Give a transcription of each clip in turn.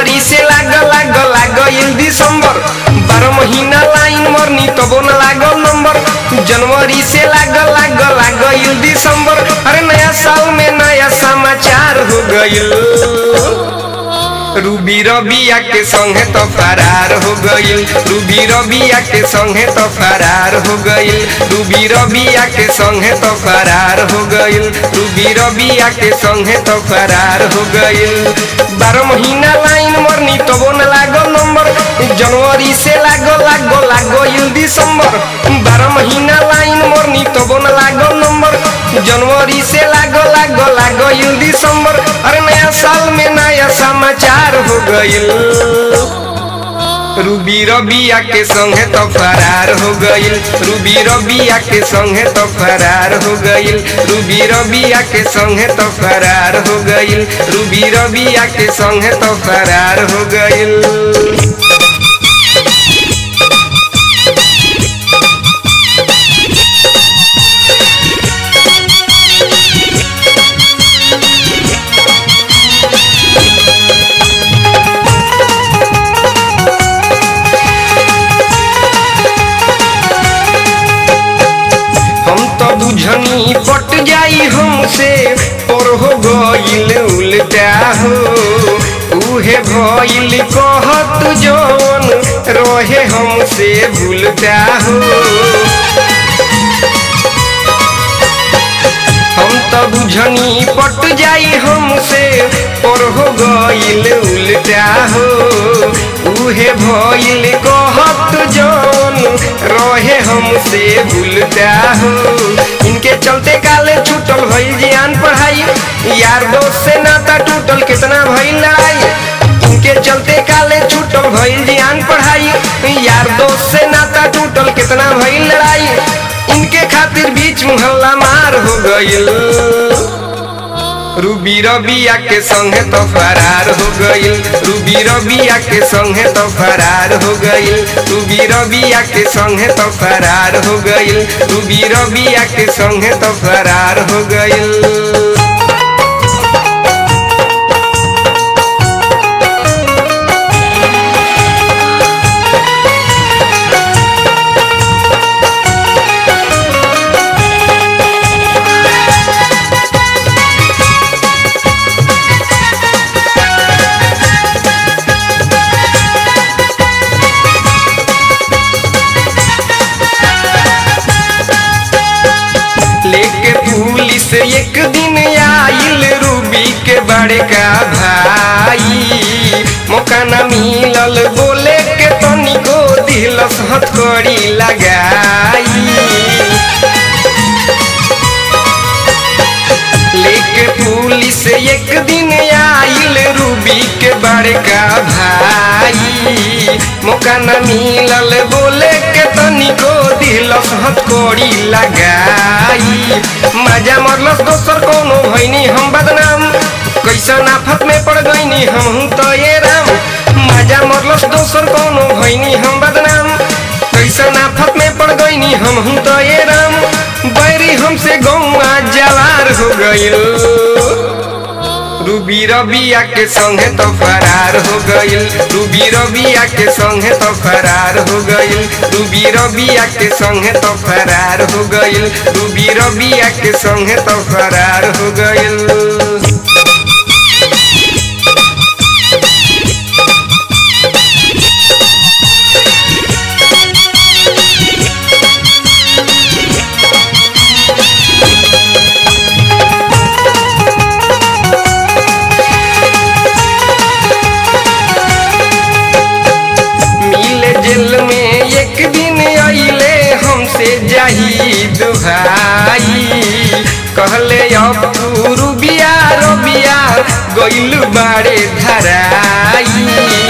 जनवरी से लाग लाग लागल दिसंबर बारह महीना लाइन मरनी तबो न लागल नंबर जनवरी से लाग लाग लागल दिसंबर अरे नया साल में नया समाचार हो गइल रूबी रबिया के संगे तो फरार हो गइल रूबी रबिया के संगे तो फरार हो गइल रूबी रबिया के संगे तो फरार हो गइल रूबी रबिया के संगे तो फरार हो गइल बारह महीना लाइन मरनी तबो न लागल नंबर जनवरी से लागल लागल लागल दिसंबर बारह महीना लाइन मरनी तबो न लागल नंबर जनवरी से लागल लागल लागल दिसंबर अरे नया साल में नया समाचार हो गइल रूबी रबिया के संगे तो फरार हो गइल रूबी रबिया के संगे तो फरार हो गइल रूबी रबिया के संगे तो फरार हो गइल रूबी रबिया के संगे तो फरार हो गइल हम तो बुझनी पट जाई हमसे पर हो गइल उल्टा हो उहे भइल कहत जौन रहे हमसे भूलता हो हम तो बुझनी पट जाई हमसे पर हो गइल उल्टा हो उहे भइल कहत जौन रहे हमसे भूलता हो इनके चलते काले छूटल भइल जियान पढ़ाई यार दोस्त से नाता टूटल कितना भइल लड़ाई इनके चलते काले छूटल भइल जियान पढ़ाई यार दोस्त से नाता टूटल कितना भइल लड़ाई इनके खातिर बीच मोहल्ला मार हो गइल रूबी रबिया के संगे तो फरार हो गइल रूबी रबिया के संगे तो फरार हो गइल रूबी रबिया के संगे तो फरार हो गइल रूबी रबिया के संगे तो फरार हो गइल लेके पुलिस एक दिन आइल रूबी के बड़े का भाई मौका न मिलल बोले के तनिको दिलस हथकड़ी लगाई लेके पुलिस एक दिन आइल रूबी के बड़का भाई मौका न मिलल बोले के तनिको दिलस हथकड़ी लगाई मजा मरलस दोसर कोनो भैनी हम बदनाम कैसन आफत में पड़ गईनी हम तो ये राम मजा मरलस दोसर कोनो भैनी हम बदनाम कैसन आफत में पड़ गईनी हम तो ये राम बैरी हमसे गौआ जवार हो गइल रूबी रबिया के संगे तो फरार हो गइल रूबी रबिया के संगे तो फरार हो गइल रूबी रबिया के संगे तो फरार हो गइल रूबी रबिया के संगे तो फरार हो गइल मिले जेल में एक दिन अइले हमसे जाहिद भाई कहले अब तू रुबिया रबिया गइल बाड़े धराई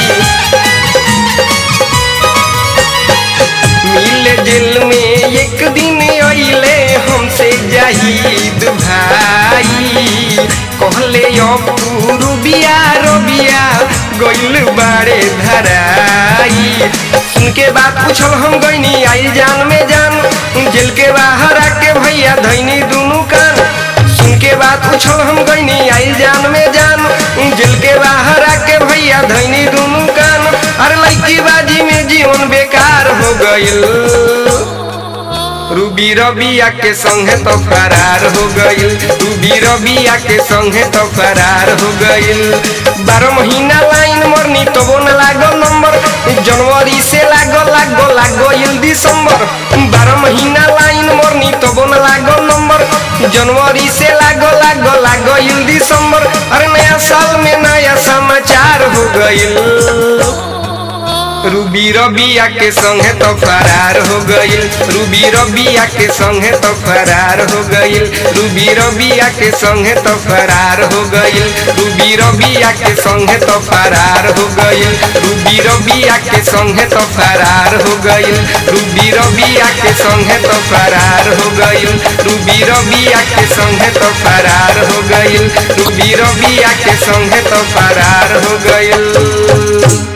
मिले जेल में एक दिन अइले हमसे जाहिद भाई कहले अब तू रुबिया रबिया गइल बाड़े धराई सुन के बात पूछल हम गईनी आई जान में जान जेल के बाहर आके भैया धैनी दुनू कान सुन के बात पूछल हम गईनी आई जान में जान जेल के बाहर आके भैया धैनी जीवन बेकार हो गइल रूबी रबिया के संगे तो फरार हो गइल रूबी रबिया के संगे तो फरार हो गइल बारह महीना लाइन मरनी तो वो न लागल नंबर जनवरी से लागल लागल लागल दिसंबर बारह महीना लाइन मरनी तो वो न लागल नंबर जनवरी से लागल लागल लागल दिसंबर अरे नया साल में नया समाचार हो गइल रूबी रबिया के संगे तो फरार हो गइल रूबी रबिया के संगे तो फरार हो गइल रूबी रबिया के संगे तो फरार हो गइल रूबी रबिया के संगे तो फरार हो गइल रूबी रबिया के संगे तो फरार हो गइल रूबी रबिया के संगे तो फरार हो गइल रूबी रबिया के संगे तो फरार हो गइल रूबी रबिया के संगे तो फरार हो गइल